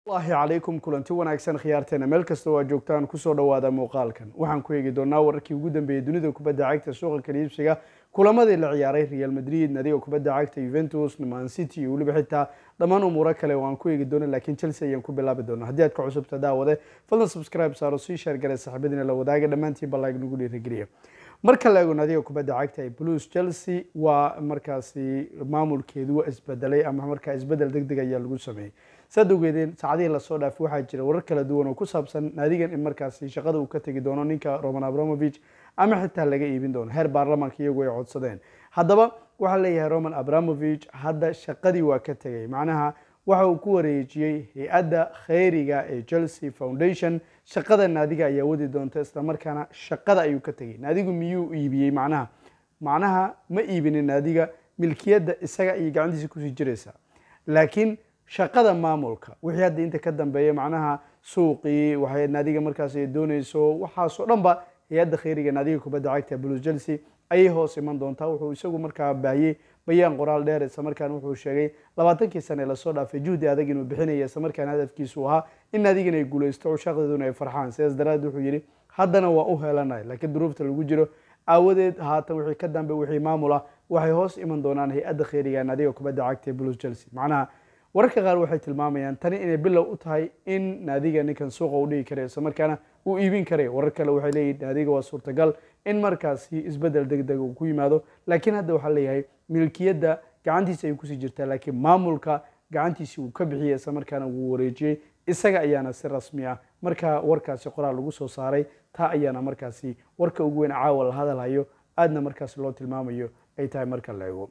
allahi calaykum kulanti wanaagsan khiyaarteena meel kasta oo aad joogtaan kusoo dhawaada muuqaalkan waxaan ku eegi doonaa wararkii ugu dambeeyey dunida kubadda cagta suuqa kaliibsiga kulamadii la ciyaaray real madrid nadiga kubadda cagta juventus man city iyo weliba xitaa dhammaan umuuro kale oo aan ku eegi doono laakiin chelsea ayaan ku bilaabi doona haddii aad ka cusubta daawade fadlan subscribe saaro sii sheer gare saxibadiina la wadaaga dhammaantiin ballaag nagu dhiirigeliya marka la eego nadiga kubadda cagta ee blues chelsea waa markaasi maamulkeedu waa isbedelay ama markaa isbedel deg deg ayaa lagu sameeyey saad ogeedeen saacadihii lasoo dhaafay waxaa jira warar kala duwan oo ku saabsan naadigan in markaasi shaqada uu ka tegi doono ninka roman abramovich ama xitaa laga iibin doono heer baarlamaanka iyagu ay codsadeen haddaba waxaa leeyahay roman abramovich hadda shaqadii waa ka tegay macnaha waxa uu ku wareejiyey hay-adda kheyriga ee chelsea foundation shaqada naadiga ayaa wadi doonta islamarkaana shaqada ayuu ka tegay naadigu miyuu iibiyey macnaha macnaha ma iibinin naadiga milkiyadda isaga ayay gacantiisa kusii jiraysaa laakiin shaqada maamulka wixii hadda inta ka dambeeya macnaha suuqii waxay naadiga markaas ay dooneyso waxaasoo dhan ba hay-adda kheyriga naadiga kubadda cagta blues chelsea ayay hoos iman doontaa wuxuu isagu markaa baahiyey bayaan qoraal dheer islamarkaana wuxuu sheegay labaatankii sane lasoo dhaafay juhdi adag inuu bixinaya islamarkaana hadafkiisu ahaa in naadigan ay guuleysto cushaqdeeduna ay farxaan sidaas daraadeed wuxuu yidhi haddana waa u heelanay laakiin duruufta lagu jiro aawadeed haatan wixii ka dambe wixii maamul ah waxay hoos iman doonaan hay-adda kheyriga naadiga kubadda cagta ee blues chelsea macnaha wararka qaar waxay tilmaamayaan tani inay bilow u tahay in naadiga ninkan suuqa u dhigi karayo islamarkaana uu iibin karayo warar kale waxay leeyihin naadiga waa suurtagal in markaasi isbedel deg deg uu ku yimaado laakiin hadda waxaa leeyahay milkiyadda gacantiisa ay kusii jirtaa laakiin maamulka gacantiisii uu ka bixiyey islamarkaana wuu wareejiyey isaga ayaana si rasmi ah markaa warkaasi qoraal lagu soo saaray taa ayaana markaasi warka ugu weyn caawa la hadalhayo aadna markaasi loo tilmaamayo ay tahay marka la eego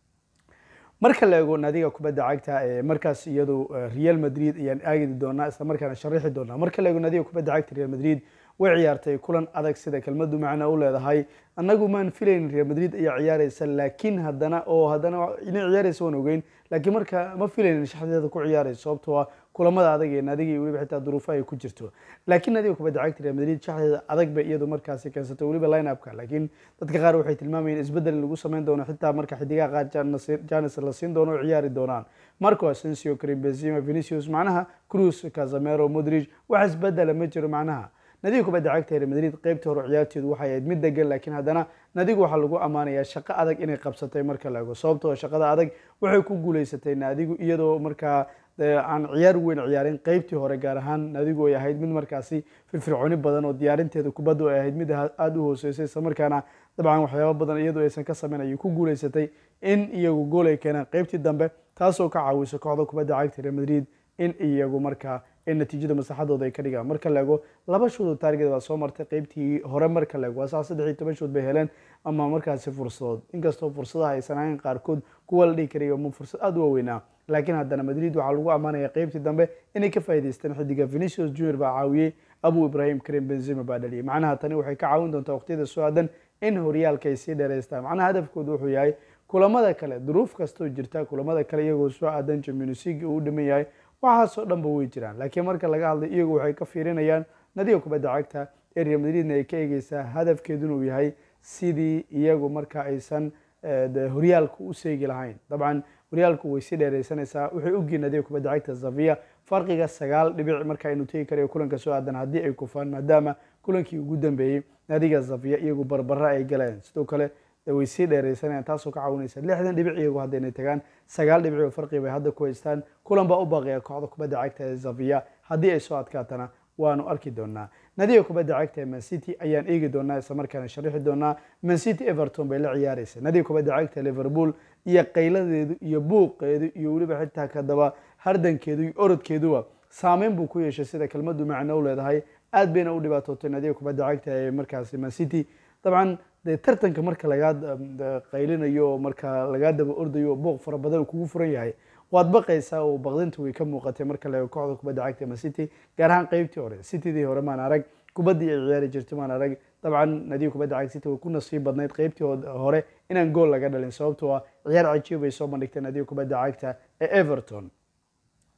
marka la eego naadiga kubadda cagta ee markaas iyadu real madrid ayaan aagidi doonaa isla markaana sharixi doonaa marka la eego naadiga kubadda cagta real madrid way ciyaartay kulan adag sida kelmadu macna u leedahay annagu maan filayn real madrid ayaa ciyaareysa laakiin haddana oo haddana inay ciyaareysa waan ogeyn laakiin marka ma filayn shaxdeeda ku ciyaareysa sababtoo ah kulamada adag ee naadiga iyo weliba xitaa duruufa ay ku jirto laakiin naadiga kubadda cagta real madrid shaxdeeda adag bay iyadu markaasi keensatay weliba line upka laakiin dadka qaar waxay tilmaamayeen isbedel in lagu sameyn doono xitaa marka xidigaha qaar janis la siin doono oo ciyaari doonaan marco asensio karim benzema vinicius macnaha cruz casamero modric wax isbedela ma jiro macnaha nadiga kubadda cagta real madrid qeybtii hore ciyaarteedu waxay ahayd mid degan laakiin haddana nadigu waxaa lagu ammaanayaa shaqo adag inay qabsatay marka la ego sababtoo shaqada adag waxay ku guuleysatay naadigu iyadoo markaa aan ciyaar weyn ciyaarin qeybtii hore gaar ahaan nadigu ay ahayd mid markaasi firfircooni badan oo diyaarinteeda kubaddu ay ahayd mid aada u hooseysay islamarkaana dabcan waxyaaba badan iyadoo aysan ka sameyn ayay ku guuleysatay in iyagu gool ay keenaan qeybtii dambe taasoo ka caawiso kooxda kubadda cagta real madrid in iyagu markaa in natiijada maslaxadooda ay ka dhigaan marka la ego laba shood oo taargeed baa soo martay qeybtii hore marka la ego waa saa saddex iyo toban shood bay heleen ama markaasi fursadood inkastoo fursadaha aysan ahayn qaarkood kuwa la dhihi karayo ma fursad aada u waaweynaa laakiin haddana madrid waxaa lagu ammaanaya qeybtii dambe inay ka faa'idaysteen xidiga venicius junior baa caawiyey abu ibrahim karim benzema baa dhaliyay macnaha tani waxay ka caawin doontaa waqtiyada soo aadan in horyaalka ay sii dheereystaan macnaha hadafkoodu wuxuu yahay kulamada kale duruuf kastoo jirta kulamada kale iyagoo soo aadan champions league uu dhiman yahay waxaasoo dhanba way jiraan laakiin marka laga hadlay iyagu waxay ka fiirinayaan nadiga kubadda cagta ee real madridna ay ka eegeysaa hadafkeeduna uu yahay sidii iyagu marka aysan horyaalku u seegi lahayn dabcan horyaalku way sii dheereysanaysaa waxay ogyihin nadiga kubadda cagta zavia farqiga sagaal dhibic marka aynu tegi karayo kulanka soo aadan haddii ay kufaan maadaama kulankii ugu dambeeyey nadiga zavia iyagu barbara ay galeen sidoo kale way sii dheereysanayaan taasoo ka caawinaysa lixdan dhibic iyagu haddaynay tagaan sagaal dhibic oo farqi bay hadda ku haystaan kulan baa u baaqaya kooxda kubadda cagta ee zavia haddii ay soo adkaatana waanu arki doonaa nadiga kubadda cagta ee mancity ayaan eegi doonaa islamarkaana sharixi doonaa mancity everton bay la ciyaareysa nadiga kubadda cagta liverpool iyo qayladeedu iyo buuqeedu iyo weliba xitaa kadaba hardankeedu iyo orodkeeduba saameyn buu ku yeeshay sida kelmadu macno u leedahay aad bayna u dhibaatootay nadiga kubadda cagta ee markaasi mancity dabcan dee tartanka marka lagaa qaylinayo marka lagaa daba ordayo booq fara badan kugu furan yahay waad baqaysaa oo baqdinta way ka muuqatay marka la kooxda kubadda cagta ma city gaar ahaan qeybtii hore citydii hore maan arag kubaddii ay ciyaari jirtay maan arag dabcan nadiga kubadda cagta city way ku nasiib badnayd qeybtii hore inaan gool laga dhalin sababtoo ah ciyaar cajiib bay soo bandhigtay nadiga kubadda cagta ee everton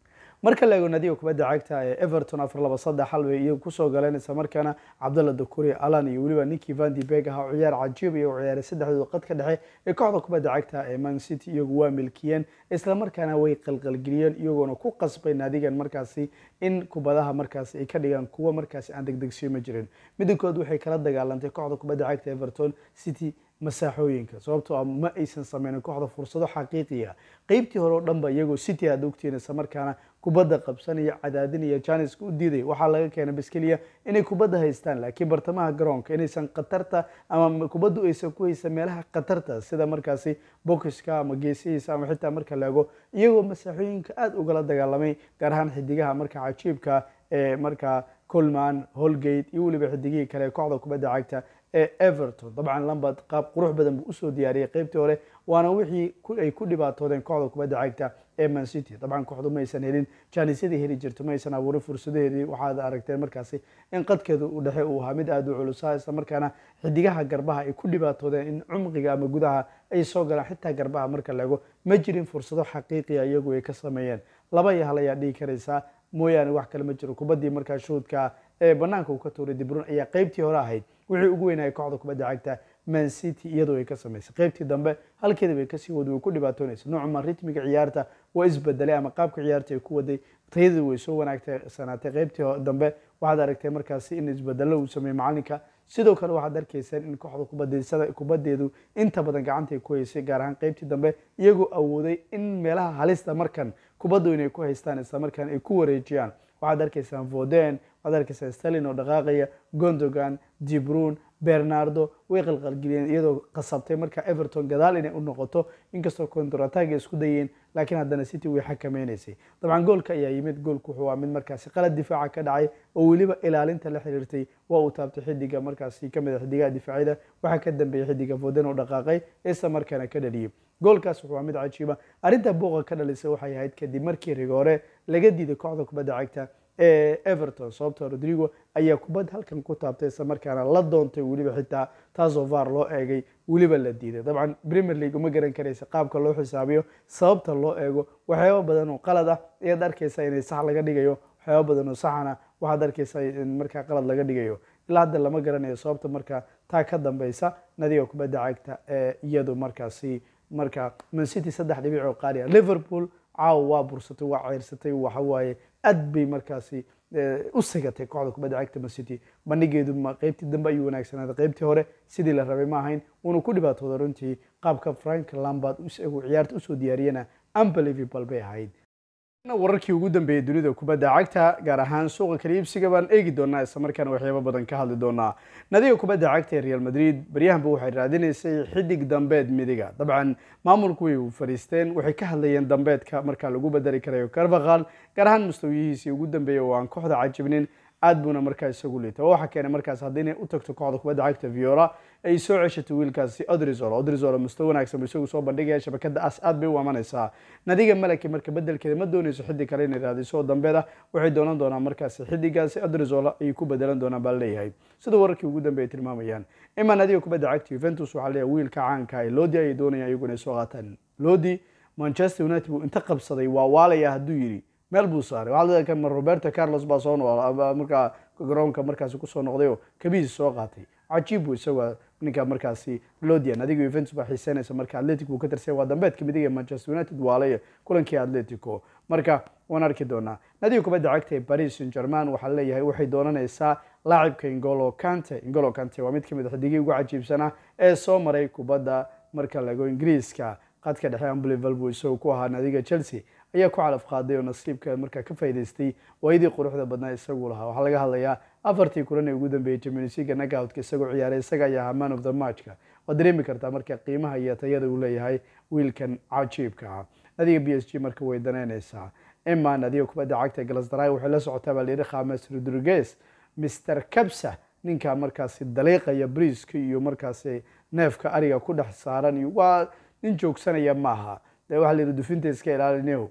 marka la eego nadiga kubadda cagta ee everton afar laba saddex hal bay iyagu kusoo galeen isla markaana cabdalla dakuri alan iyo weliba ninkii van de beg ahaa ciyaar cajiib iyo ciyaaray saddexdooda qadka dhexe ee kooxda kubadda cagta ee man city iyagu waa milkiyeen isla markaana way qalqalgeliyeen iyagoona ku qasbay naadigan markaasi in kubadaha markaasi ay ka dhigaan kuwa markaasi aan degdegsiyo ma jirin midinkood waxay kala dagaalantay kooxda kubadda cagta everton city masaaxooyinka sababtoo ah ma aysan sameynin kooxda fursado xaqiiqiya qeybtii hore oo dhanba iyagoo city aad ogtiin isla markaana kubadda qabsanaya cadaadinaya janiska u diiday waxaa laga keenay baskeliya inay kubadda haystaan laakiin bartamaha garoonka inaysan khatarta ama kubaddu aysan ku haysan meelaha khatarta sida markaasi bokiska ama geesihiisa ama xitaa marka la ego iyagoo masaaxooyinka aada ugala dagaalamay gaar ahaan xidigaha marka cajiibka ee markaa colman holgate iyo weliba xidigihii kale ee kooxda kubadda cagta ee everton dabcan lambad qaab qurux badan buu usoo diyaariyay qeybtii hore waana wixii ay ku dhibaatoodeen kooxda kubadda cagta ee man city dabcan kooxdu ma aysan helin jaanisyadii heli jirto ma aysan abuurin fursadaheedii waxaad aragteen markaasi in qadkeeda u dhexe uu ahaa mid aada u culusaa isla markaana xidigaha garbaha ay ku dhibaatoodeen in cumqiga ama gudaha ay soo galaan xitaa garbaha marka la ego ma jirin fursado xaqiiqiya iyagu ay ka sameeyeen laba iyo hal ayaa dhihi karaysaa mooyaane wax kale ma jiro kubaddii markaa shuudka ee banaanka uu ka tuuray dibrun ayaa qeybtii hore ahayd wixii ugu weynayay kooxda kubadda cagta man city iyadoo ay ka samaysay qeybtii dambe halkeeda bay kasii wada way ku dhibaatoonaysa noocuma ritmiga ciyaarta waa isbedelay ama qaabka ciyaarta ay ku waday tayadii way soo wanaagsanaatay qeybtii dambe waxaad aragtay markaasi in isbedelo uu sameeyey macalinka sidoo kale waxaad arkaysaan in kooxda kubadaysada kubadeedu inta badan gacanta ay ku haysay gaar ahaan qeybtii dambe iyagoo awooday in meelaha halista markan kubaddu inay ku haystaan isla markaan ay ku wareejiyaan waxaad arkaysaan voden waxaad arkaysaan stalin oo dhaqaaqaya gondogan dibrun bernardo way qalqalgeliyeen iyadoo qasabtay marka everton gadaal inay u noqoto inkastoo kontrataga isku dayeen laakiin haddana city way xakameynaysay dabcan goolka ayaa yimid goolku wuxuu waa mid markaasi qalad difaaca ka dhacay oo weliba ilaalinta la xiriirtay waa uu taabtay xidiga markaasi kamid a xidigaha difaacyada waxaa ka dambeeyey xidiga voden oo dhaqaaqay isla markaana ka dhaliyey goolkaas wuxuu waa mid cajiiba arrinta buuqa ka dhalisay waxay ahayd kadib markii rigoore laga diiday kooxda kubadda cagta ee everton sababtoo rodrigo ayaa kubad halkan ku taabtay isla markaana la doontay weliba xitaa taasoo var loo eegay weliba la diiday dabcan premier league uma garan karaysa qaabka loo xisaabiyo sababta loo eego waxyaaba badan oo qalad ah ayaad arkaysaa inay sax laga dhigayo waxyaaba badan oo saxana waxaad arkaysaa in markaa qalad laga dhigayo ilaa hadda lama garanayo sababta markaa taa ka dambeysa nadiga kubadda cagta ee iyadu markaasi marka man city saddex dhibic oo qaaliya liverpool caawa waa bursatay waa ceyrsatay waxawaaye aad bay markaasi u sigatay kooxda kubadda cagta man city bandhigeedu ma qeybtii dambe ayuu wanaagsanaaday qeybtii hore sidii la rabay ma ahayn wuuna ku dhibaatooda runtii qaabka frank lambard isagu ciyaarta usoo diyaariyana unbelievable bay ahayd wararkii ugu dambeeyey dunida kubadda cagta gaar ahaan suuqa kala iibsiga baan eegi doonaa isla markaana waxyaabo badan ka hadli doonaa nadiga kubadda cagta ee real madrid baryahanba waxay raadinaysay xidig dambeed midiga dabcan maamulku way fariisteen waxay ka hadlayeen dambeedka markaa lagu bedeli karayo carvaqal gaar ahaan mustawiyihiisii ugu dambeeyey oo aan kooxda cajibnin aad buuna markaa isagu liita waxaa keenay markaas haddii inay u tagto kooxda kubadda cagta viola ay soo ceshato wiilkaasi odrizol odrizol mustawa wanaagsan buu isagu soo bandhigaya shabakada as aad bay u amanaysaa nadiga malaki marka bedelkeeda ma doonayso xidig kale inay raadiso oo dambeed ah waxay doonan doonaan markaasi xidigaasi odrizol ayay ku bedelan doonaan baa leeyahay sida wararkii ugu dambeeyay tilmaamayaan ima nadiga kubadda cagta juventus waxaa leeyahay wiilka caanka ee lodi ayay doonayaan iyagu inay soo qaataan lodi manchester united buu inta qabsaday waa waalaya hadduu yidhi meel buu saaray waxaa ka roberto carlos baa soo nool markaa garoonka markaasi kusoo noqday oo kabihiisa soo qaatay cajiib buu isagoo ninka markaasi lodian adiga juventus baa xiiseynaysa marka atletic buu ka tirsay waa dambeedka midig ee manchester united waalaya kulankii atletico marka waan arki doonaa nadiga kubadda cagta ee paris saint german waxaa leeyahay waxay doonanaysaa laacibka ingolo kante ingolo kante waa mid kamid a xidigii ugu cajiibsanaa ee soo maray kubadda marka lago ingiriiska qadka dhexe unbelievable buu isagoo ku ahaa nadiga chelsea ayaa ku calaf qaaday oo nasiibka markaa ka faa'idaystay waayadii quruxda badnaa isagu lahaa waxaa laga hadlayaa afartii kulan ee ugu dambeeyey champions league knockout-ka isagoo ciyaaray isaga ayaa ahaa man of the matchka waad dareemi kartaa marka qiimaha iyo tayada uu leeyahay wiilkan cajiibka ah nadiga b s g marka way danaynaysaa ima nadiga kubadda cagta galasdaray waxay la socotaa baa layidhi khames rodriguez mr kabsa ninka markaasi daliiqaya briiska iyo markaasi neefka ariga ku dhex saaran iyo waa nin joogsanaya maaha de waxaa layidhi dufinta iska ilaalinayo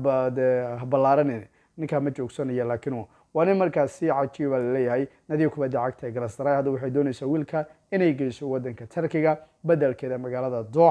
habalaaran ninkaa ma joogsanaya laakiin waa nin markaas si cajiiba laleeyahay nadiga kubadda cagta ee galasdaray hadda waxay doonaysaa wiilka inay geyso wadanka tarkiga bedelkeeda magaalada dooxa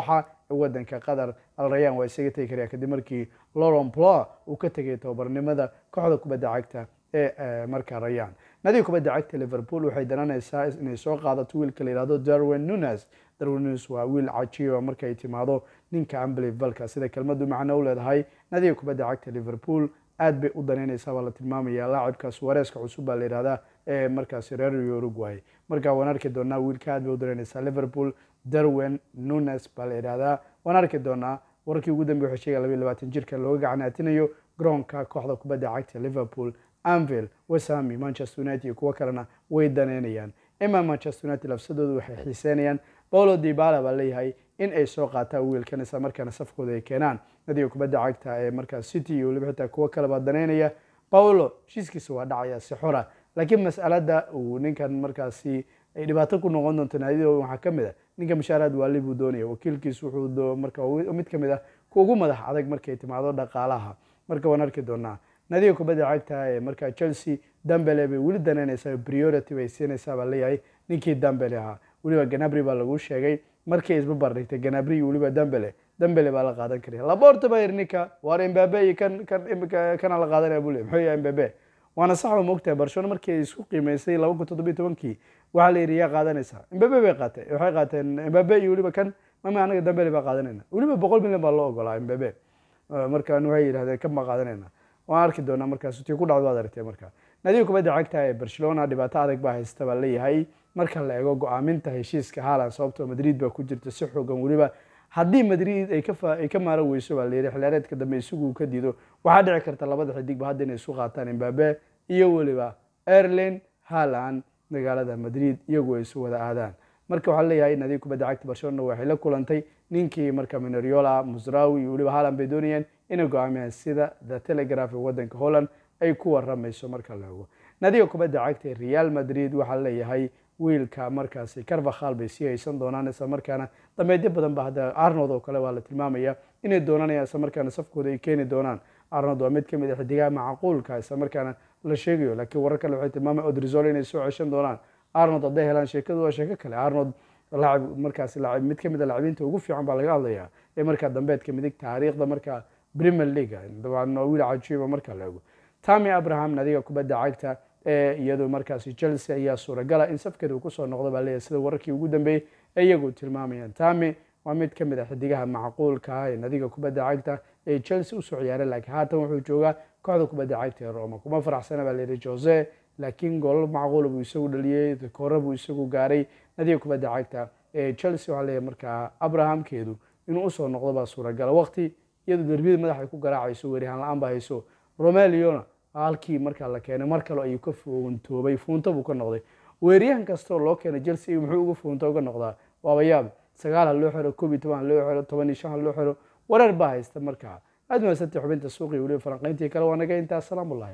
wadanka qatar al rayan waa isaga tegi karaya kadib markii lauren ploa uu ka tegay tababarnimada kooxda kubadda cagta ee marka rayan nadiga kubadda cagta liverpool waxay dananaysaa inay soo qaadato wiilka la yihahdo darwin nunes darwin nunes waa wiil cajiiba markay timaado ninka ambelivalka sida kelmadu macno u leedahay nadiga kubadda cagta liverpool aad bay u danaynaysaa baa la tilmaamaya laacibkaas wareeska cusub baa la yihahdaa ee markaasi reer uruguay marka waan arki doonaa wiilka aad bay u danaynaysaa liverpool darwin nunes baa la yihahdaa waan arki doonaa wararkii ugu dambe waxay sheegaya labayo labaatan jirka looga gacanaatinayo garoonka kooxda kubadda cagta liverpool anvil wesami manchester united iyo kuwo kalena way daneynayaan ima manchester united lafsadoodu waxay xiiseynayaan paulo dibala baa leeyahay in ay soo qaataan wiilkan isla markaana safkooda ay keenaan nadiga kubadda cagta ee markaas city iyo weliba xitaa kuwo kalebaa daneynaya paulo heshiiskiisa waa dhacaya si xora laakiin mas'alada uu ninkan markaasi ay dhibaato ku noqon doonto naadida waxaa ka mid a ninka mushaaraad waali buu doonaya wakiilkiisu wuxuu marka mid ka mid ah ku ugu madax adag markay timaado dhaqaalaha marka waan arki doonaa nadiga kubadda cagta ee markaa chelsea dambele bay weli daneynaysaa priority bay siinaysaa baa leeyahay ninkii dambele ahaa weliba ganabri baa lagu sheegay markay isbabar dhigtay ganabri iyo weliba dambele dambele baa la qaadan karaya laborta baa yiri ninka waar embabe iyo kan kan kana la qaadanaya buu leeyahy muxuu yahay embabe waana sax ba moogtahay barcelona markii ay isku qiimeysay laba kun toddobiyo tobankii waxaa la yidhi yaa qaadanaysaa embabe bay qaatay waxay qaateen embabe iyo weliba kan mama anaga dambele baa qaadanayna weliba boqol milyan baa loo ogolaa embabe markaan waxay yidhahdeen kan baa qaadanayna waan arki doonaa markaas tii ku dhacdo waad aragtay marka nadiga kubadda cagta ee barcelona dhibaato adag baa haysta baa leeyahay marka la eego go-aaminta heshiiska haaland sababtoo madrid baa ku jirta si xoogan weliba haddii madrid ay kaay ka maaran weyso baa layidhi xilaareedka dambe isagu ka diido waxaa dhici karta labada xidigba hadda inay isu qaataan embabe iyo weliba erlin haaland magaalada madrid iyagu ay isu wada aadaan marka waxaa leeyahay nadiga kubadda cagta barcelona waxay la kulantay ninkii marka mineriola musrawi iyo weliba haaland bay doonayeen inay go-aamiyaan sida the telegraph ee wadanka holland ay ku waramayso marka la ogo nadiga kubadda cagta ee real madrid waxaa leeyahay wiilka markaasi carvakhal bay sii haysan doonaan isla markaana dameedyo badan ba hadda arnold oo kale waa la tilmaamaya inay doonanayaan isla markaana safkooda ay keeni doonaan arnold waa mid kamid a xidigaha macquulka isla markaana la sheegayo laakiin warar kale waxay tilmaamaya odrizol inay soo ceshan doonaan arnold hadday helaan sheekadu waa sheeko kale arnold laacib markaasi laacib mid kamid a laacibiinta ugu fiican baa laga hadlayaa ee markaa dambeedka midig taariikhda markaa premier league dabcan waa wiil cajiiba marka la ego tami abraham nadiga kubadda cagta ee iyadu markaasi chelsea ayaa suuragala in safkeeda uu kusoo noqdo baa leeyahay sida wararkii ugu dambeeyey ee iyagu tilmaamayaan tami waa mid kamid a xidigaha macquulka ah ee nadiga kubadda cagta ee chelsea usoo ciyaaray laakiin haatan wuxuu joogaa kooxda kubadda cagta ee roma kuma faraxsana baa layidhi jose laakiin goolal macquula buu isagu dhaliyey koora buu isagu gaaray nadiga kubadda cagta ee chelsea waxaa leeyahay markaa abrahamkeedu inuu usoo noqdo baa suuragala waqti iyadu derbiyada madaxay ku garaacayso weerihaan la-aan ba hayso romeliona halkii markaa la keenay mar kale ayuu ka fuuntoobay fuunto buu ka noqday weeryahan kastoo loo keenay chelsea muxuu uga fuunto uga noqdaa waaba yaab sagaal ha loo xiro koob iyo toban ha loo xiro toban iyo shan ha loo xiro wareer baa haysta markaa aad mahadsantahay xubinta suuqii weliba falanqayntii kale waa naga intaa asalaamu llahi